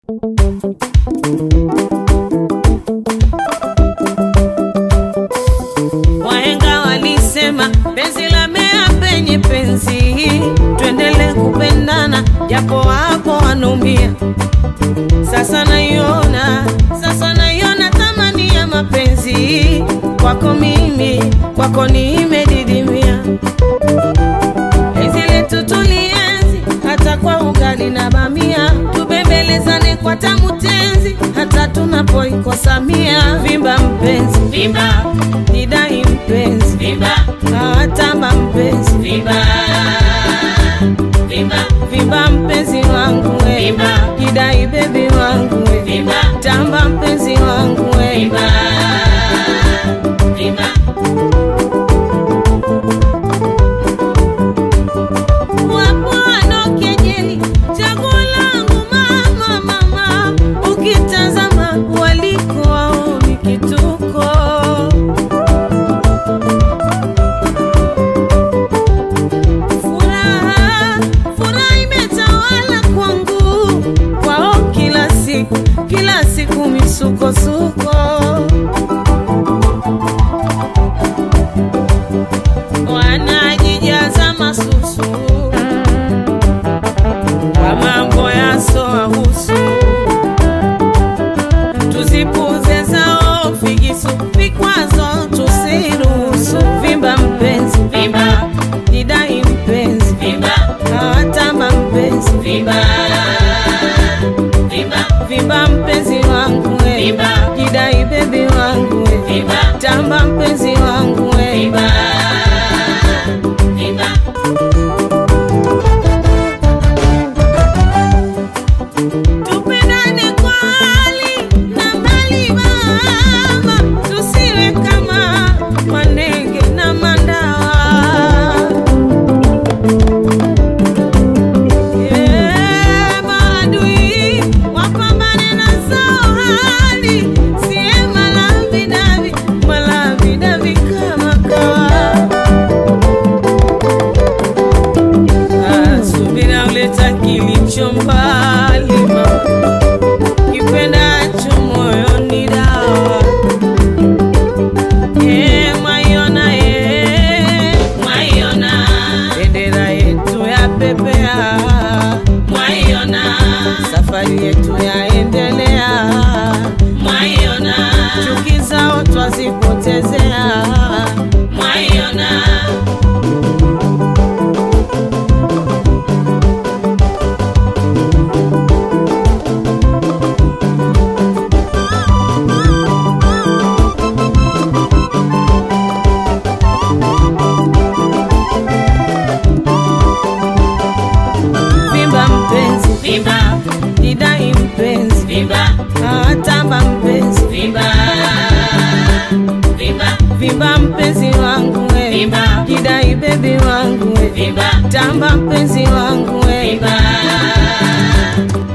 Wahenga walisema penzi la mea penye penzi, tuendele kupendana japo wapo wanaumia. Sasa naiona, sasa naiona thamani ya mapenzi kwako mimi, kwako nimedidimia. Penzi letu tulienzi hata kwa ugali na bamia, tubembelezane kwa tamu tenzi hata tunapoikosa mia. Vimba mpenzi, vimba nidai mpenzi, vimba hawatamba mpenzi, vimba vimba vimba mpenzi wangu we, vimba jidai bebi wangu we, vimba tamba mpenzi wangu we, vimba vimba Wapo wanaokejeli chaguo langu mama, mama, ukitazama waliko wao ni kituko. Furaha, furaha imetawala kwangu, kwao kila siku, kila siku misukosuko. Wanajijaza masusu kwa mambo yasowahusu, tuzipuze zao figisu, vikwazo tusiruhusu. Vimba mpenzi, vimba nidai mpenzi, vimba hawatamba mpenzi, vimba vimba vimba mpenzi wangu we, vimba jidai bebi wangu we, vimba tamba mpenzi wangu we, vimba vimba Tupendane kwa hali na mali mama, tusiwe kama manenge na mandawa. Eh, maadui wapambane na zao hali, siye malavidavi malavidavi kama kawa. Ah, subira uleta kilicho mbali mama, kipendacho moyoni dawa. Eh, mwaiona, eh, mwaiona bendera yetu ya pepea, mwaiona safari yetu yaendelea, mwaiona chuki zao twazipotezea, mwaiona Vimba mpenzi, vimba nidai mpenzi, vimba hawatamba mpenzi, vimba vimba vimba mpenzi wangu we, vimba jidai bebi wangu we, vimba tamba mpenzi wangu we, vimba